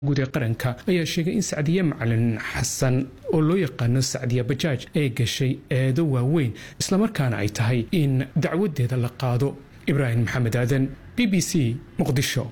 guud ee qaranka ayaa sheegay in sacdiye macalin xasan oo loo yaqaano sacdiya bajaaj ay gashay eedo waaweyn islamarkaana ay tahay in dacwadeeda la qaado ibraahim maxamed aadan b b c muqdisho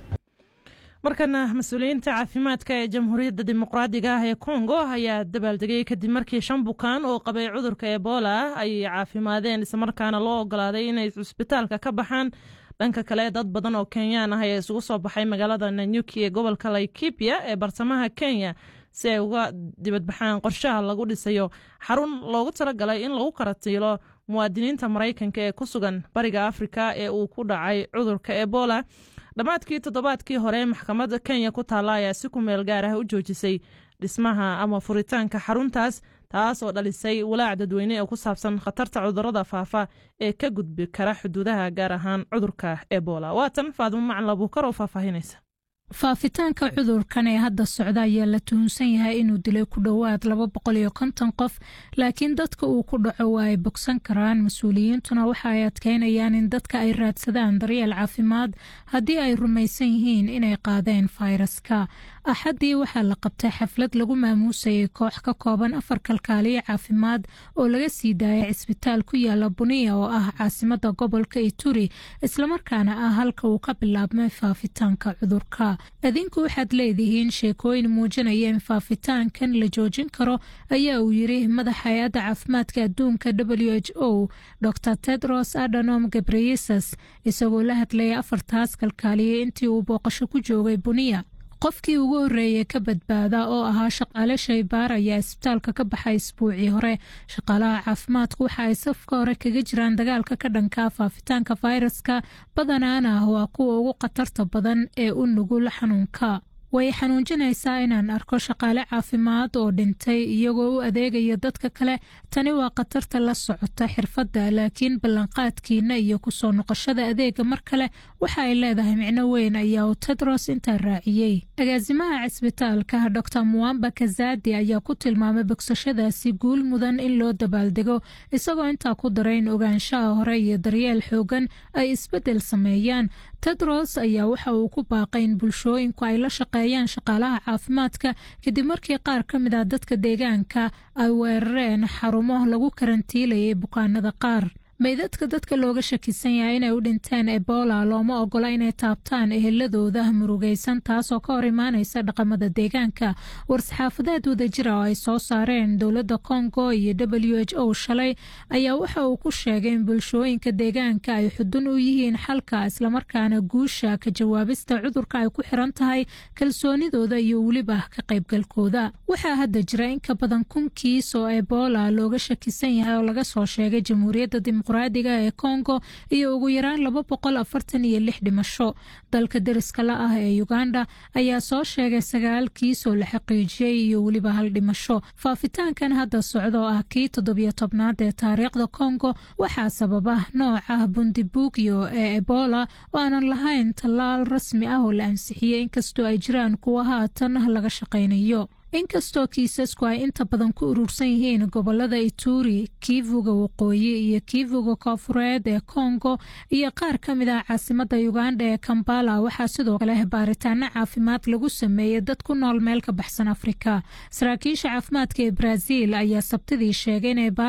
markana mas-uuliyiinta caafimaadka ee jamhuuriyadda dimuqraadiga ah ee kongo ayaa dabaaldegay kadib markii shan bukaan oo qabay cudurka ebola ay caafimaadeen islamarkaana loo ogolaaday inay cusbitaalka ka baxaan dhanka kale dad badan oo kenyaan ah ayaa isugu soo baxay magaalada nanyuki ee gobolka laikipia ee bartamaha kenya si ay uga dibadbaxaan qorshaha lagu dhisayo xarun loogu talagalay in lagu karatiilo muwaadiniinta maraykanka ee ku sugan bariga afrika ee uu ku dhacay cudurka ebola dhammaadkii toddobaadkii hore maxkamadda kenya ku taalla ayaa si ku meel gaar ah u joojisay dhismaha ama furitaanka xaruntaas taas oo dhalisay walaac dadweyne ee ku saabsan khatarta cudurada faafa ee ka gudbi kara xuduudaha gaar ahaan cudurka ebola waatan faadimo macalin abuukar oo faahfaahinaysa faafitaanka cudurkan ee hadda socda ayaa la tuhunsan yahay inuu dilay ku dhowaad laba boqol iyo konton qof laakiin dadka uu ku dhaco waa ay bogsan karaan mas-uuliyiintuna waxa ay adkeynayaan in dadka ay raadsadaan daryeel caafimaad haddii ay rumaysan yihiin inay qaadeen fayraska axaddii waxaa la qabtay xaflad lagu maamuusayay koox ka kooban afar kalkaaliyo caafimaad oo laga sii daayay cisbitaal ku yaala buniya oo ah caasimada gobolka ituri islamarkaana ah halka uu ka bilaabmay faafitaanka cudurka adinku waxaad leedihiin sheekooyin muujinaya in faafitaankan la joojin karo ayaa uu yiri madaxa hay-adda caafimaadka adduunka w h o dor tedros adanom gabreyesus isagoo la hadlayay afartaas kalkaaliya intii uu booqasho ku joogay buniya qofkii ugu horreeyey ka badbaada oo ahaa shaqaale shaybaar ayaa isbitaalka ka baxay isbuucii hore shaqaalaha caafimaadku waxa ay safka hore kaga jiraan dagaalka ka dhanka faafitaanka fayraska badanaana ah waa kuwa ugu khatarta badan ee u nugul xanuunka way xanuunjinaysaa inaan arko shaqaale caafimaad oo dhintay iyagoo u adeegaya dadka kale tani waa khatarta la socota xirfadda laakiin ballanqaadkiina iyo kusoo noqoshada adeega mar kale waxa ay leedahay micno weyn ayaa uu tedros intaa raaciyey agaasimaha cisbitaalka dor muwamba kazadi ayaa ku tilmaamay bogsashadaasi guul mudan in loo dabaaldego isagoo intaa ku daray in ogaanshaha hore iyo daryeel xoogan ay isbeddel sameeyaan tedros ayaa waxa uu ku baaqay in bulshooyinku ay la shaqeeyaan shaqaalaha caafimaadka kadib markii qaar ka mid ah dadka deegaanka ay weerareen xarumo lagu karantiilayay bukaanada qaar meydadka dadka looga shakisan yahay inay u dhinteen ebola looma ogola inay taabtaan eheladooda murugaysan taasoo ka hor imaanaysa dhaqamada deegaanka war-saxaafadeed wadajira oo ay soo saareen dowladda kongo iyo w h o shalay ayaa waxa uu ku sheegay in bulshooyinka deegaanka ay xudun u yihiin xalka islamarkaana guusha ka jawaabista cudurka ay ku xiran tahay kalsoonidooda iyo weliba ka qaybgalkooda waxaa hadda jira in ka badan kun kiis oo ebola looga shakisan yahay oo laga soo sheegay jamhuuriyadda dimuqraadiga ee kongo iyo ugu yaraan laba boqol afartan iyo lix dhimasho dalka deriska la ah ee uganda ayaa soo sheegay sagaal kiis oo la xaqiijiyey iyo weliba hal dhimasho faafitaankan hadda socda oo ah kii toddobiyo tobnaad ee taariikhda kongo waxaa sababa nooca bundibugyo ee ebola oo aanan lahayn tallaal rasmi ah oo la ansixiyey inkastoo ay jiraan kuwa haatan laga shaqaynayo inkastoo kiisasku ay inta badan ku urursan yihiin gobolada ituri kiivuga waqooyi iyo kiivuga koofureed ee kongo iyo qaar ka mid ah caasimada uganda ee kambala waxaa sidoo kale baaritaano caafimaad lagu sameeyey dad ku nool meel ka baxsan afrika saraakiisha caafimaadka ee brazil ayaa sabtidii sheegay inay